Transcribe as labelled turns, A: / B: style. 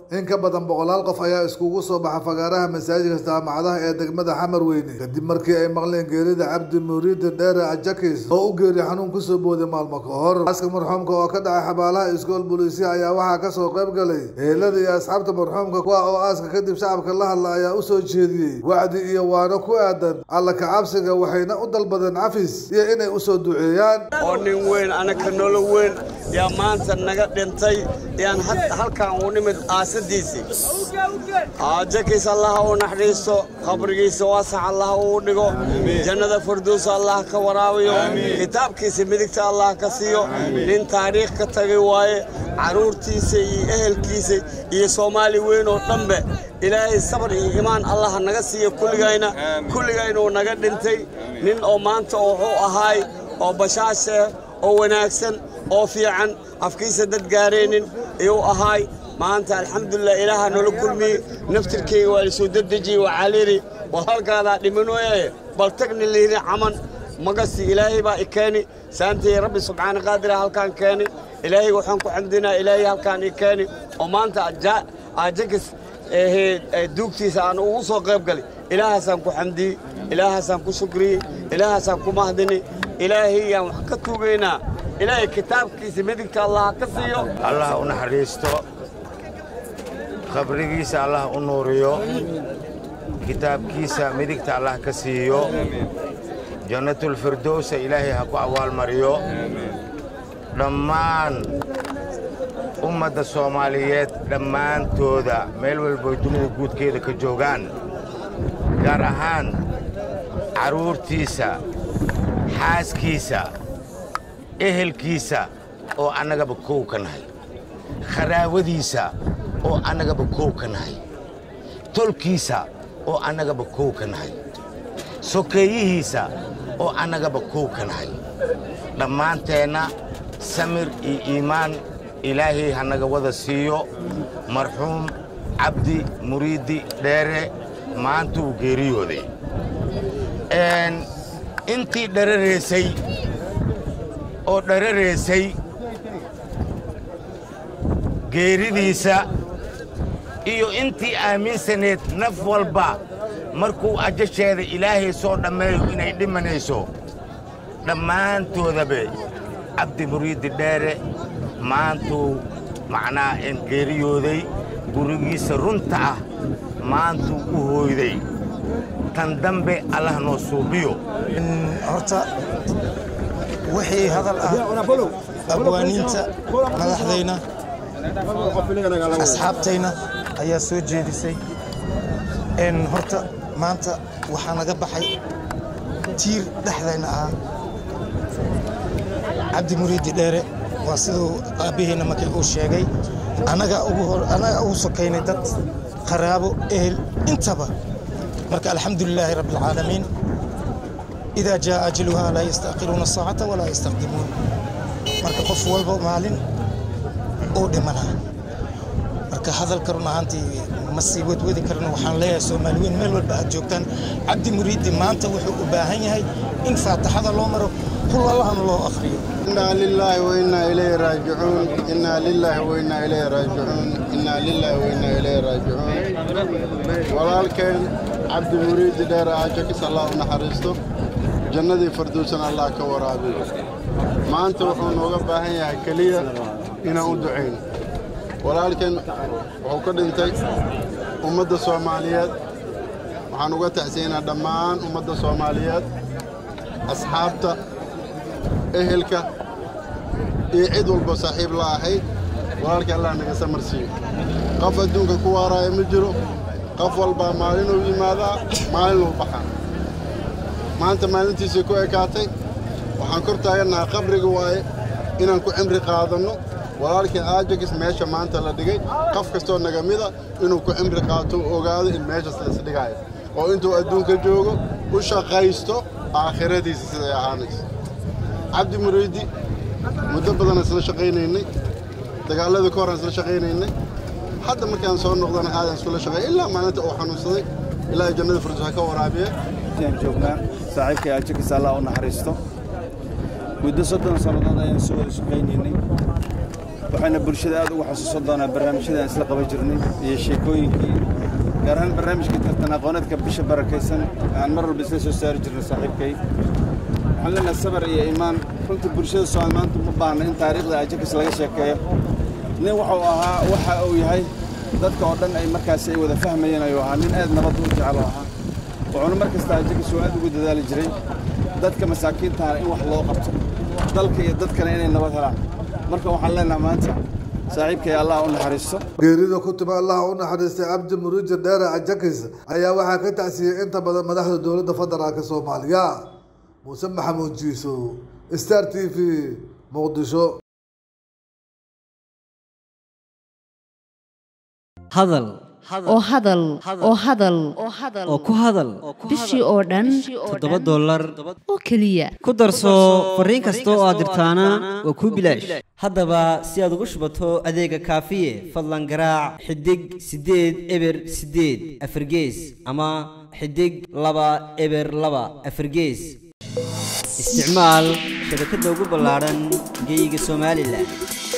A: in ka badan boqolaal qof ayaa iskugu soo baxa fagaaraha masaajidka jaamacadaha ee degmada xamar weyne kadib markii ay maqleen geerida cabdi muriidi dheere ajakis oo u geeriy xanuun kusoo booday maalmo ka hor aaska marxuumka oo ka dhacay xabaalaha iskool booliisya ayaa waxaa kasoo qayb galay ehelada iyo asxaabta marxuumka kuwa oo aaska kadib shacabka la hadla ayaa usoo jeediyey wacdi iyo waano ku aadan alla kacabsiga waxayna u dalbadeen cafis iyo inay usoo duceeyaan
B: oo nin weyn anaka nolo weyn yaa maanta naga dhintay yaan halkan u nimid aasadiisii jakis allaha u naxdhiisto qabrigiisa waasax allaha uu dhigo jannada farduusa allah ka waraabiyo kitaabkiisa midigta allah ka siiyo nin taariikh ka tagay waaye carruurtiisa iyo ehelkiisa iyo soomaali weyn oo dhanbe ilaahay sabar iyo imaan allah naga siiyo kulligayna kulligaynuu naga dhintay nin oo maanta wuxuu ahaay oo bashaashe oo wanaagsan oo fiican afkiisa dad gaaraynin ayuu ahaay maanta alxamdulilah ilaaha noola kulmiyey naftirkeyga waa lisoo dedejiyey waxaa layidhi war halkaadaa dhimanooye bal tagni layidhi caman magasi ilaahay baa i keeni saantay rabbi subxaana qaadira halkaan keeni ilaahay waxaan ku xamdinaa ilaahay halkaan i keeni oo maanta ajakis duugtiisa aan ugu soo qayb galay ilaahaasaan ku xamdiyey ilaahaasaan ku shukriyey ilaahaasaan ku mahdini ilaahayaan wax ka tuugaynaa ilaahay kitaabkiisa midigta allah ka siiyo
C: allah u naxariisto qabrigiisa allah u nuuriyo kitaabkiisa midigta allah ka siiyo jannatulfirdowsa ilaahay ha ku abaalmariyo dhammaan ummadda soomaaliyeed dhammaantooda meel walboy dunida guudkeeda ka joogaan gaar ahaan carruurtiisa xaaskiisa ehelkiisa oo annagaba kow ka nahay kharaawadiisa oo annagaba kow ka nahay tolkiisa oo annagaba kow ka nahay sokeeyihiisa oo annagaba kow ka nahay dhammaanteenna samir iyo iimaan ilaahay ha naga wada siiyo marxuum cabdi muriidi dheere maanta uu geeriyooday intii dhararaysay oo dhararaysay geeridiisa iyo intii aaminsaneed naf walba markuu ajasheeda ilaahay soo dhammeeyo inay dhimanayso dhammaantoodabe cabdi muriidi dheere maantuu macnaa en geeriyooday gurigiisa runta ah maantuu u hooyday tan dambe allah noo suubiyo
D: horta wixii hadal ah abwaaniinta madaxdayna asxaabtayna ayaa soo jeedisay horta maanta waxaa naga baxay tiir dhexdayna ahaa cabdi muriidi dheere waa siduu aabbaheenna markii uu sheegay annaga ugu sokaynay dad qaraabo ehel intaba marka alxamdu lilaahi rabbi alcaalamiin idaa jaa ajaluhaa laa yastaaqiruuna saacata walaa yastaqdimuun marka qof walba maalin uu dhimanaa marka hadalka run ahaantii ma sii wadwadi karno waxaan leeyahay soomaali weyn meel walba aad joogtaan cabdi muriidi maanta wuxuu u baahan yahay in faataxada loo maro kul allahana loo akhriyo
E: إنا لله وإنا إليه راجعون إنا لله وإنا إليه راجعون إنا لله وإنا إليه راجعون walaalkeen cabdi muriidi dheere ajakis allah u naxariisto jannadii farduusan allah ka waraabiyo maanta wuxuu nooga baahan yahay keliya inaan u ducayno walaalkeen wuxuu ka dhintay ummadda soomaaliyeed waxaan uga tacsiinaa dhammaan ummadda soomaaliyeed asxaabta ehelka iyo cid walba saaxiib la ahayd walaalkii allah naga samar siiyo qof adduunka ku waaraayo ma jiro qof walbaa maalinuu yimaadaa maalinuu baxaa maanta maalintiisay ku ekaatay waxaan kor taagannahay qabriga waaye inaan ku cimri qaadanno walaalkii aajagis meesha maanta la dhigay qof kastoo naga mida inuu ku cimri qaato u ogaado in meeshaas laisdhigaayo oo intuu adduunka joogo u shaqaysto aakhiradiisa siday ahaanayso cabdi muriidi muddo badan isla shaqaynaynay dagaaladii ka hor isla shaqaynaynay hadda markaan soo noqdana aadan iskula shaqeey ilaa maalinta uu xanuunsaday ilaa jannada furdus ha ka waraabiya
F: ayaan joognaa saaxiibkay ajakis allah u naxariisto muddo soddon sannadood ayaan soo wada shaqaynaynay waxayna bulshada aad ugu xasuusan doonaa barnaamijyada aan isla qaban jirnay iyo sheekooyinkii gaar ahaan barnaamijka tartan aqooneedka bisha barakaysan aan mar walba isla soo saari jirnay saaxiibkay waxaan leenahay sabar iyo iimaan runtii bulshada soomaali maanta ma baahna in taariikhda ajakis laga sheekeeyo nin wuxuu ahaa waxa uu yahay dadka oo dhan ay markaasi ay wada fahmayeen ayuu ahaa nin aad nabad u jecel u ahaa wuxuuna mar kasta ajakis uu aad ugu dadaali jiray dadka masaakiintahana in wax loo qabto dalka iyo dadkana inay nabad helaan marka waxaan leenahay maanta saaxiibkay allah u naxariisto
A: geerida ku timi allaha u naxariistay cabdi muriidi dheere ajakis ayaa waxaa ka tacsiyey inta badan madaxda dowladda federaalka soomaaliya muuse maxamuud jiiso star t v muqdisho
G: hadal
H: oo hadal oo hadal
G: oo ku hadal
H: bishii oo dhan
G: toddoba dollar
H: oo keliya
G: ku darso fariin kasta oo aad dirtaana waa kuu bilaash haddaba si aad ugu shubato adeega kaafiye fadlan garaac xidig siddeed eber siddeed afargees ama xidig laba eber laba afargees isticmaal shabakadda ugu ballaadhan geyga somalilan